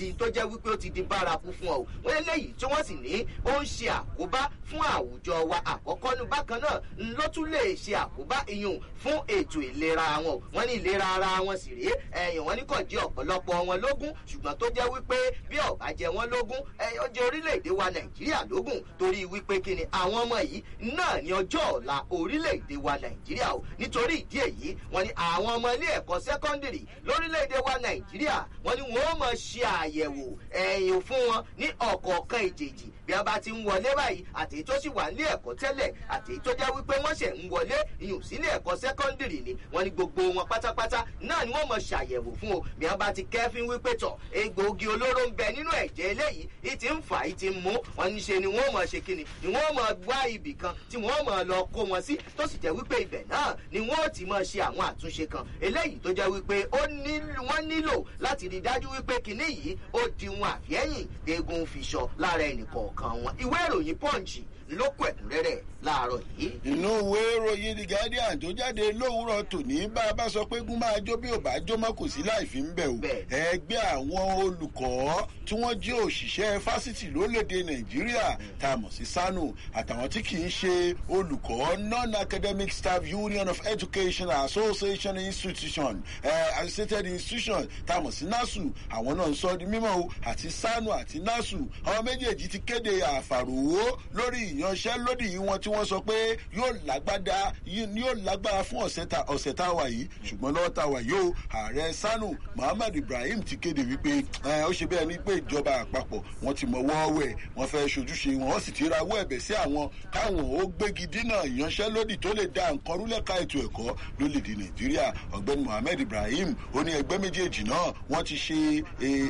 di tó jẹ́ wípé ó ti di bárakú fún ọ wọ́n eléyìí tí wọ́n sì ní ó ń ṣe àkóbá fún àwùjọ wa àkọ́kọ́ ní bákan náà ló tún lè ṣe àkóbá iyùn fún ètò ìlera wọn wọ́n ní ìlera ara wọn sì rèé ẹ̀yìn wọn ní kò jẹ́ ọ̀pọ̀lọpọ̀ wọn lógún ṣùgbọ́n tó jẹ́ wípé bí ọ̀bá jẹ wọn lógún ó jẹ́ orílẹ̀-èdè wa nàìjíríà lógún torí wípé kí ni àwọn ọmọ yìí náà ní ọjọ́ ọ̀la orílẹ̀-èdè wa nàìjíríà o nítorí ìdí èyí wọ́n ní àwọn ọmọ ilé ẹ̀kọ́ sẹ́kọ́ndìrì lórílẹ̀-èdè wa nàìjíríà wọ́n ní wọ́n mọ̀ ṣe àyẹ̀wò ẹ̀yìn fún wọn ní ọ̀kọ̀ọ̀kan ìjèjì bí a bá ti ń wọlé báyìí àtèyí tó sì wà nílé ẹ̀kọ́ tẹ́lẹ̀ àtèyí tó jẹ́ wípé wọ́n ṣẹ̀ ń wọlé ìyùn sílé ẹ̀kọ́ sẹ́kọ́ndìrì ni wọ́n ní gbogbo wọn pátápátá náà ni wọ́n mọ̀ ṣàyẹ̀wò fún o bí a bá ti kẹ́fín wípé tọ̀ egbòogi olóró ń bẹ nínú ẹ̀jẹ̀ eléyìí ìtì ń fà ìtì ń mú wọn ní ṣe ni wọ́n mọ̀ ṣe kíni ni wọ́n mọ̀ wá ibì kan tí wọ́n mọ̀ lọ kó wọn sí tó sì jẹ́ wípé ibẹ̀ náà ni wọ́n ti mọ̀ ṣe àwọn àtúnṣe kan eléyìí tó jẹ́ wípé wọ́n nílò láti rí dájú wípé kíní yìí ó di wọn àfẹ́yìn eegun fiṣọ lára ẹnìkọ̀ọ̀kan wọn ìwé ìròyìn pọ́ǹchì ló kọ ẹ̀kúnrẹ́rẹ́ láàárọ̀ yìí. inú ìwé ìròyìn the guardian tó jáde lówùúrọ̀ tòní bá a bá sọ pé gún máa jó bí ò bá jó mọ́ kò sí láì fi ń bẹ̀ o. ẹgbẹ́ àwọn olùkọ́ tí wọ́n jẹ́ òṣìṣẹ́ fásitì lórílẹ̀‐èdè nàìjíríà tá a mọ̀ sí sanu àtàwọn tí kì í ṣe olùkọ́ non-academic staff union of education association institution uh, associated institution tá a mọ̀ sí nasu àwọn náà ń sọ di mímọ́ o àti sanu àti nasu àwọn méjèèjì ti kéde àfàròwó lórí ìyanṣẹ́lódì yìí wọn tí wọ́n sọ pé yóò lágbádá yóò lágbára fún ọ̀sẹ̀ tá a wà yìí ṣùgbọ́n lọ́wọ́ tá a wà yìí o ààrẹ sanu muhammad ibrahim ti kéde wípé ó ṣe bẹ́ẹ̀ ni pé ìjọba àpapọ̀ wọn ti mọ̀wọ́ wẹ̀ wọ́n fẹ́ ṣojúṣe wọn wọ́n sì ti rawọ́ ẹ̀bẹ̀ sí àwọn káwọn ó gbégi dínà ìyanṣẹ́lódì tó lè da nǹkan rúlẹ̀ka ètò ẹ̀kọ́ lólèdè nàìjíríà ọ̀gbẹ́ni muhammad ibrahim ó ní ẹgbẹ́ méjèèjì náà wọ́n ti ṣe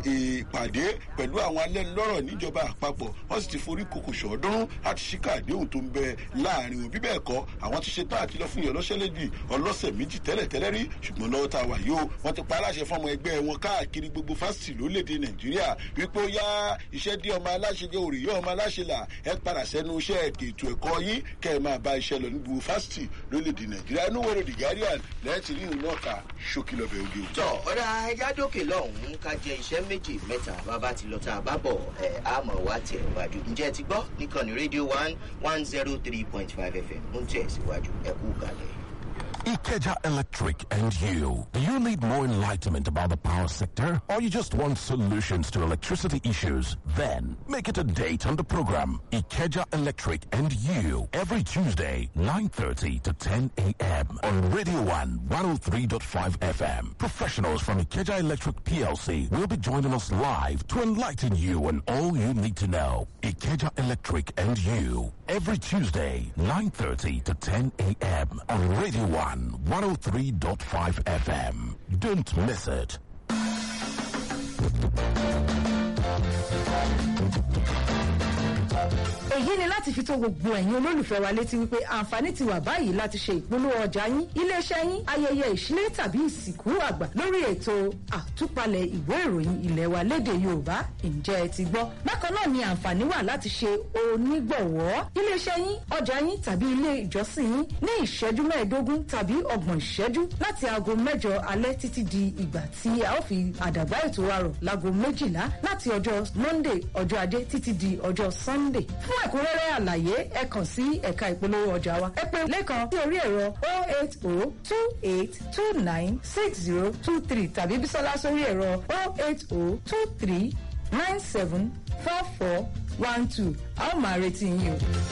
ìpàdé pẹ̀lú àwọn alẹ́nulọ́rọ̀ níjọba àpapọ̀ wọ́n sì ti forí kòkò ṣọ́ọ́dúnrún láti ṣíkà àdéhùn tó ń bẹ láàrin òbí bẹ́ẹ̀ kọ́ àwọn ti ṣe tán àti lọ fún ìyọlọ́ṣẹ́lẹ́dì ọlọ́sẹ̀ méjì tẹ́lẹ̀ tẹ́lẹ̀ rí ṣùgbọ́n lọ́wọ́ tá a wà yóò wọ́n ti pa aláṣẹ fọmọ ẹgbẹ́ wọn káàkiri gbogbo fásitì lórílẹ̀‐èdè nàìjíríà wípé ó yá iṣẹ́ dí ọmọ aláṣẹ jẹ́ òrìyé ọmọ aláṣẹ là ẹ padà sẹ́nu iṣẹ́ ètò ẹ̀kọ́ yín kẹ́ ẹ máa bá iṣẹ́ lọ ní gbogbo fásitì lórílẹ̀‐èdè nàìjíríà inú wẹ̀rẹ̀ the guardian lẹ́ẹ̀tì rí ìlú náà ká ṣókí lọ́bẹ̀ òde o. tọ ọ̀rọ̀ ẹja dókè lọ́hùn-ún ká jẹ iṣẹ́ méjì mẹ́ta bàbá ti lọ tá a bá bọ̀ ẹ̀ àmọ̀ wá tẹ̀ wájú ǹjẹ́ ti gbọ́ níkànnì rédíò one one zero three point five fm ń tẹ̀síwájú ẹ̀kú kalẹ̀. Ikeja Electric and you. Do you need more enlightenment about the power sector or you just want solutions to electricity issues? Then make it a date on the program Ikeja Electric and you every Tuesday 9:30 to 10 a.m. on Radio 1 103.5 FM. Professionals from Ikeja Electric PLC will be joining us live to enlighten you on all you need to know. Ikeja Electric and you every Tuesday 9:30 to 10 a.m. on Radio 1 103.5 FM. Don't miss it. èyí ni láti fi tó gbogbo ẹ̀yin olólùfẹ́ wa létí wípé àǹfààní ti wà báyìí láti ṣe ìpolówó ọjà yín iléeṣẹ́ yín ayẹyẹ ìṣílẹ̀ tàbí ìsìnkú àgbà lórí ètò àtúpalẹ̀ ìwé ìròyìn ilẹ̀ wa léde yorùbá ǹjẹ́ ẹ ti gbọ́ bákan náà ni àǹfààní wà láti ṣe onígbọ̀wọ́ iléeṣẹ́ yín ọjà yín tàbí ilé ìjọsìn yín ní ìṣẹ́jú mẹ́ẹ̀ẹ́dógún tàbí ọgbọ̀n ìṣẹ́jú láti aago mẹ́jọ alẹ́ títí di ìgbà tí a ó fi àdàgbà ètò wa rọ̀ láago méjìlá láti ọjọ́ monday ọjọ́ adé títí di ọjọ́ sunday fún ẹ̀kúnrẹ́rẹ́ àlàyé ẹ kàn sí ẹ̀ka ìpolówó ọjà wa ẹ pé lẹ́kan sí orí ẹ̀rọ oh eight oh two eight two nine six zero two three tàbí bísọ́lá sórí ẹ̀rọ oh eight oh two three nine seven four four one two a ó máa retí yín o.